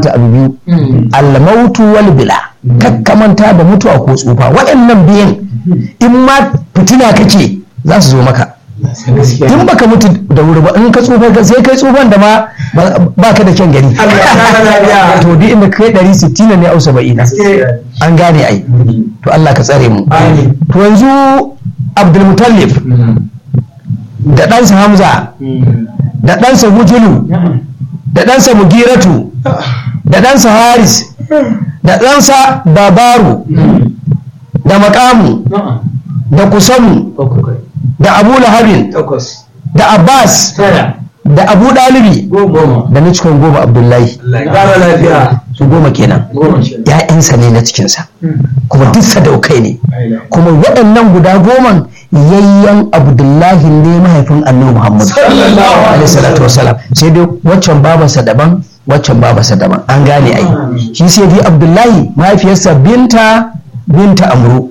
mata abu biyu almautu wal bila kakkamanta da mutuwa ko tsufa waɗannan biyan in ma fitina kake za su zo maka in baka mutu da wuri ba in ka tsufa ka sai kai tsufan da ma ba ka da kyan gani to duk inda kai ɗari sittina ne au saba'ina an gane ai to Allah ka tsare mu to yanzu Abdulmutallif da ɗansa Hamza da ɗansa Hujulu da ɗansa Mugiratu da ɗansa Haris da ɗansa Babaru da Makamu da Kusamu da Abu Lahabin da Abbas da Abu Dalibi da na cikin goma Abdullahi su goma kenan ‘ya'yansa ne na cikinsa kuma duk sadaukai ne kuma waɗannan guda goman yayyan abdullahi ne mahaifin annabi muhammad alaihi salatu wasalam sai dai waccan babansa daban waccan babansa daban an gane ai shi sai dai abdullahi mahaifiyarsa binta binta amru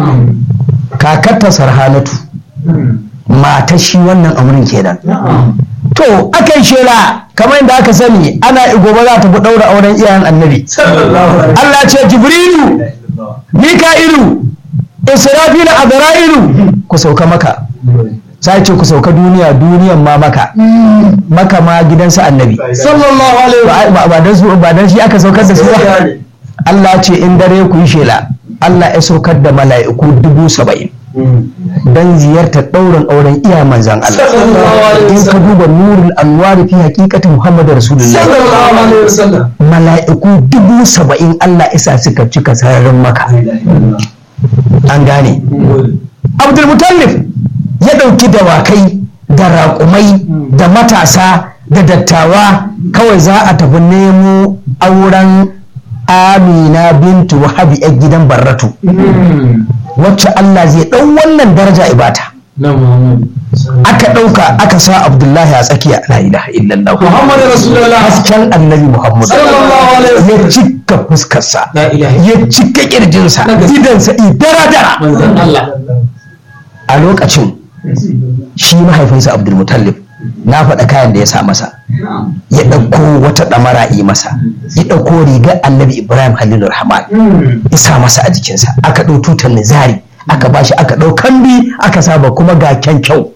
kakarta sarhanatu matar shi wannan amurin kenan to akan shela kamar yadda aka sani ana gobe za ta fi ɗaura auren iyayen annabi Allah ce jibrilu mika'ilu israfilu azra'ilu ku sauka maka sai ce ku sauka duniya duniyan ma maka maka ma gidansa annabi sallallahu alaihi ba dan su ba dan shi aka saukar da su ba Allah ce in dare ku yi shela Allah ya saukar da mala'iku dubu saba'in dan ziyartar ɗaurin auren iya manzan Allah in ka duba nurul anwari fi hakikati Muhammadu Rasulullah mala'iku dubu saba'in Allah isa suka cika sararin maka an gane Abdul Mutallif ya ɗauki dawakai da raƙumai da matasa da dattawa kawai za a tafi nemo auren Amina bintu Wahabi 'yan gidan Barratu wacce Allah zai ɗau wannan daraja ibata. Aka ɗauka aka sa Abdullahi a tsakiya la ilaha illallah. Muhammad Rasulullah. Hasken annabi Muhammad. Sallallahu alaihi wasallam. Ya cika fuskarsa. La ilaha Ya cika kirjinsa. Idansa idara dara. Manzon Allah. A lokacin shi mahaifinsa Abdul Mutallib na faɗa kayan da ya sa masa. Ya ɗauko wata ɗamara yi masa. Ya ɗauko rigar annabi Ibrahim Halilur Rahman. Ya sa masa a jikinsa. Aka ɗau tutar nizari. aka bashi aka ɗau kambi aka saba kuma ga kyan kyau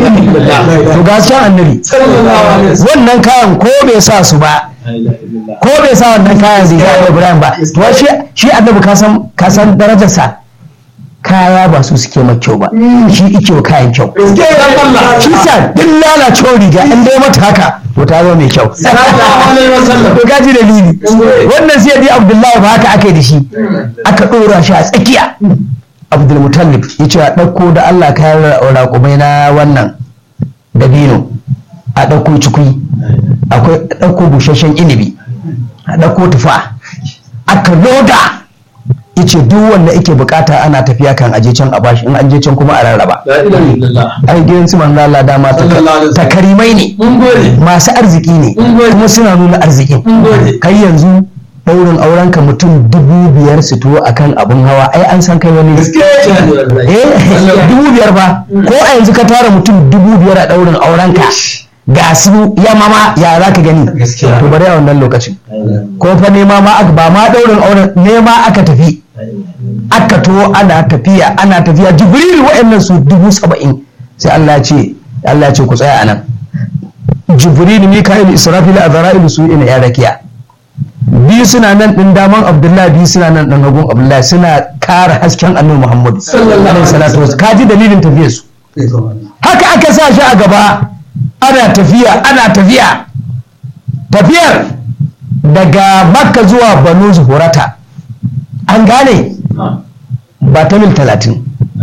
to ga kyan annabi wannan kayan ko bai sa su ba ko bai sa wannan kayan riga da Ibrahim ba to shi shi annabi ka san ka san darajarsa kaya ba su suke mai kyau ba shi ike wa kayan kyau shi sa duk lalacewar riga in dai mata haka to ta zo mai kyau to gaji dalili wannan sai dai Abdullahi ba haka aka yi da shi aka ɗora shi a tsakiya abdulmutallib ya ce a ɗauko da allah kayan raƙumai na wannan dabino a ɗauko cikui akwai ɗauko busasshen inibi a ɗauko tufa aka loda ya ce duk wanda ake bukata ana tafiya kan aje can a bashi in an je can kuma a rarraba ai gidan su manzo Allah dama takarimai ne masu arziki ne kuma suna nuna arzikin kai yanzu daurin auren ka mutum dubu biyar su tuwo akan abun hawa ai an san kai wani eh dubu biyar ba ko a yanzu ka tara mutum dubu biyar a daurin auren ka ga su ya mama ya za ka gani to bari a wannan lokacin ko fa nema ma aka ba ma daurin auren nema aka tafi aka to ana tafiya ana tafiya jibril wa'annan su dubu saba'in sai Allah ya ce Allah ya ce ku tsaya anan jibril mika'il israfil azra'il su ina ya rakiya biyu suna nan ɗin daman abdullahi biyu suna nan ɗin hagun abdullahi suna kara hasken annabi muhammadu alaihi salatu wasu kaji dalilin tafiyar su haka aka sa shi a gaba ana tafiya ana tafiya tafiyar daga makka zuwa banu zuhurata an gane ba ta mil talatin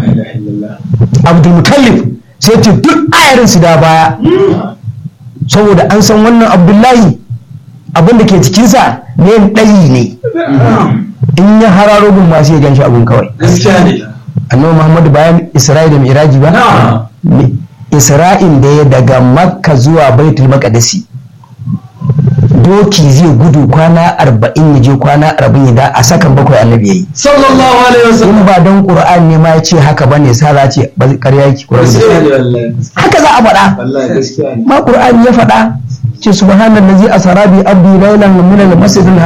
abdulmutallif sai ce duk ayarin su da baya saboda an san wannan abdullahi abin da ke cikinsa ne ɗayi ne in ya hararo gun masu ya ganshi abun kawai annabi muhammadu bayan isra'i da miraji ba isra'in da ya daga makka zuwa baitul maqdisi doki zai gudu kwana arba'in ya je kwana arba'in ya da a sakan bakwai annabi yayi sallallahu alaihi wasallam in ba don qur'an ne ma ya ce haka bane sa za ce ba ƙarya yake qur'an haka za a faɗa ma qur'ani ya faɗa ce subhanallazi asra bi abdi laylan min al-masjid